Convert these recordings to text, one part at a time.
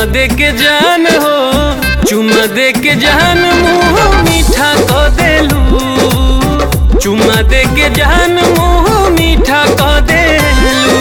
चुम्मा दे के जान हो चुम्मा दे के जान मुँह मीठा क देलू चुम्मा दे के जान मुँह मीठा क देलू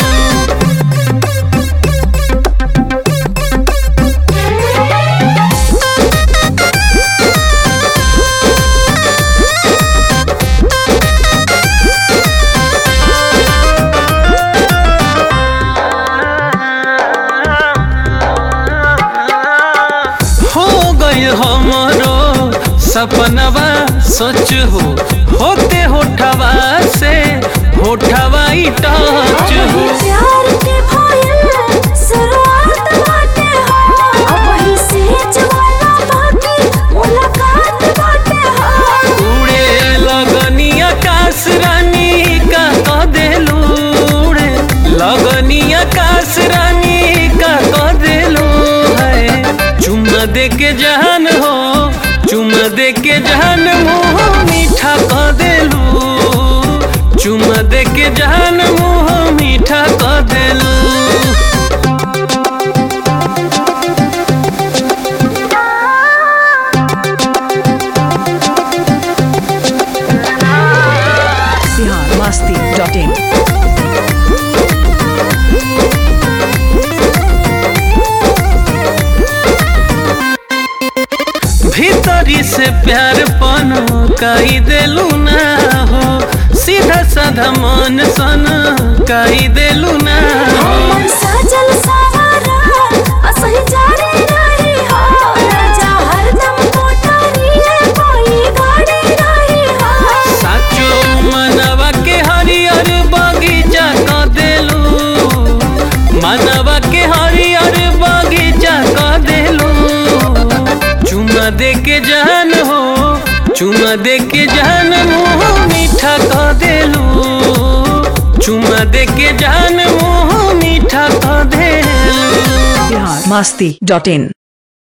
हो गई हमरो सपनवा सच हो होते होठवा से होठवा ही टच हो प्यार के भयल शुरुआत बाटे हो अब वही से जवाना बाकी मुलाकात बाटे हो उड़े लगनी आकाश रानी का कह देलू उड़े लगनी आकाश रानी का कह देलू है चुम्मा दे के जहान हो चुम्मा दे के जहान मुँह मीठा कह देलू चुम्मा दे के जहान मुँह मीठा कह देलू बिहार मस्ती डॉट इन भीतरी से प्यार पन कही देलू ना हो सीधा साधा मन सन कही देलू ना हो मन सजल सवारा असही जारे रही हो राजा हरदम कोठारी है कोई गाड़ी रही हो साचो मनवा के हरियर बगीचा क देलू मनवा के हरियर बगीचा क देलू चुम्मा दे के जान हो चुम्मा दे के जान मुँह मीठा क देलू चुम्मा दे के जान मुँह मीठा क देलू बिहार मस्ती डॉट इन